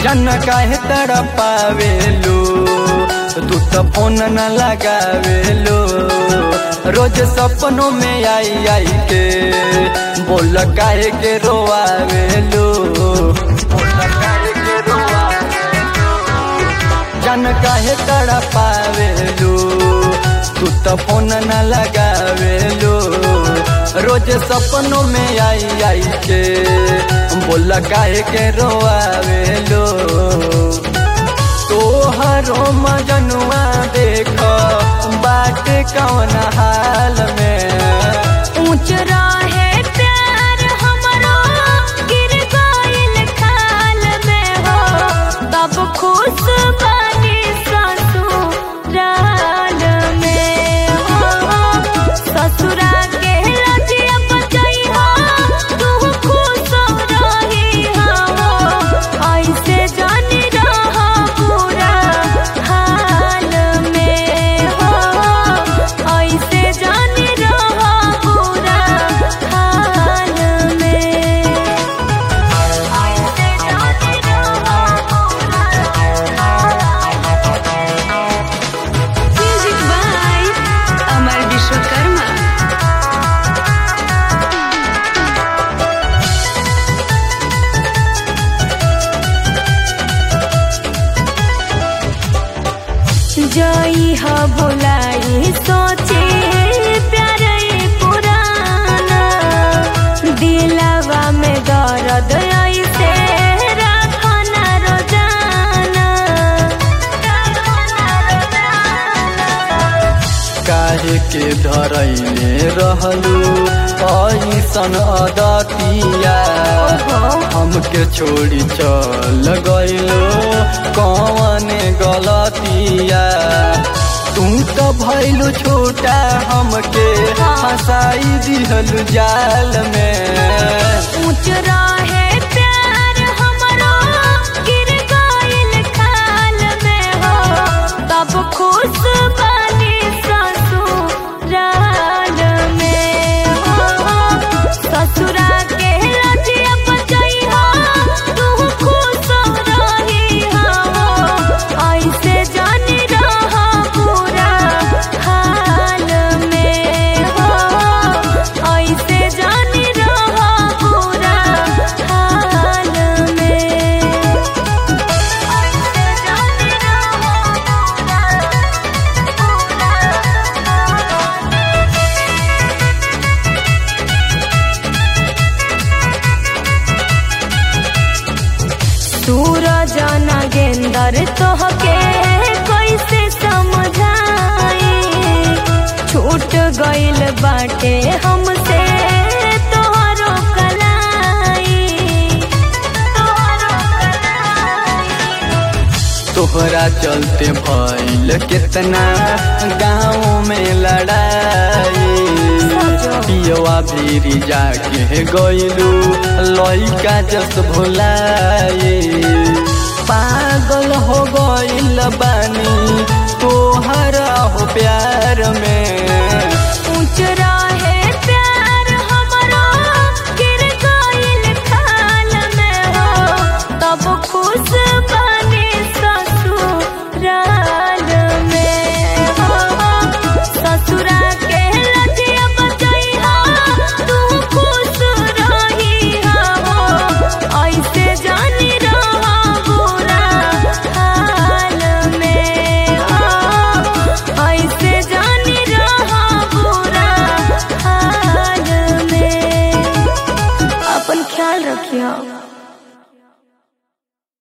जन काहे तड़पावेलो तू तो फोन न लगावेलो रोज सपनों में आई आई के बोल काहे के रोआवेलो बोल काहे के रोआवेलो जन काहे तड़पावेलो तू तो फोन न लगावेलो रोज सपनों में आई आई के बोल काहे के रोआवेलो तोहरो मजनुआ देख बाट कौन हाल में ऊंच रहे प्यार हमरो गिर गइल खाल में हो तब खुश बनी ससुराल में हो ससुरा के लजिया बचई हो तू खुश रही हो ऐसे जानी रह पूरा हाल में हो ऐसे जानी रह पूरा हाल में ऐसे जानी म्यूजिक बाय अमर विश्वकर्मा जई ह भुलाई सोचे प्यार पुराना दिलवा में दर्द ऐसे रखना रोजाना काहे के धरैले रहलू ऐसन अदतिया हमके छोड़ी चल गइलो कौन गलतिया तू तो भैलू छोटा हमके हंसाई दिहलू जाल में ऊंच रहे प्यार हमरो गिर गइल खाल में हो तब खुश बनी ससुराल में हो ससुरा के लजिया बचई हो तू खुश रही हो ऐसे जानी रह पूरा हाल में हो ऐसे जानी रह पूरा हाल में ऐसे जानी रह सूरज नागेंदर तोहके कैसे समझाई छूट गइल बाटे हमसे तोहरो कलाई तोहरो कलाई तोहरा चलते भइल कितना गाँव में लड़ाई पियवा भीरी जाके गइलू लइका जस भुलाई पागल हो गइल बानी तोहरा हो प्यार में ऊंच